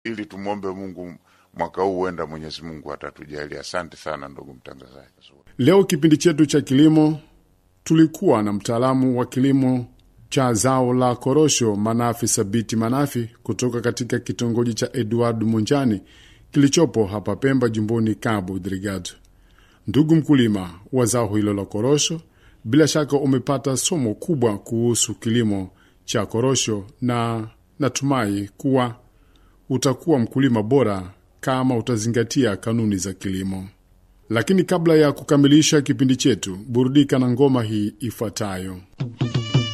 ili tumwombe Mungu mwaka huu huenda Mwenyezi Mungu atatujalia. Asante sana ndugu mtangazaji. Leo kipindi chetu cha kilimo tulikuwa na mtaalamu wa kilimo cha zao la korosho Manafi Sabiti Manafi kutoka katika kitongoji cha Edward Munjani kilichopo hapa Pemba, jimboni Cabo Delgado. Ndugu mkulima wa zao hilo la korosho, bila shaka umepata somo kubwa kuhusu kilimo cha korosho, na natumai kuwa utakuwa mkulima bora kama utazingatia kanuni za kilimo. Lakini kabla ya kukamilisha kipindi chetu, burudika na ngoma hii ifuatayo.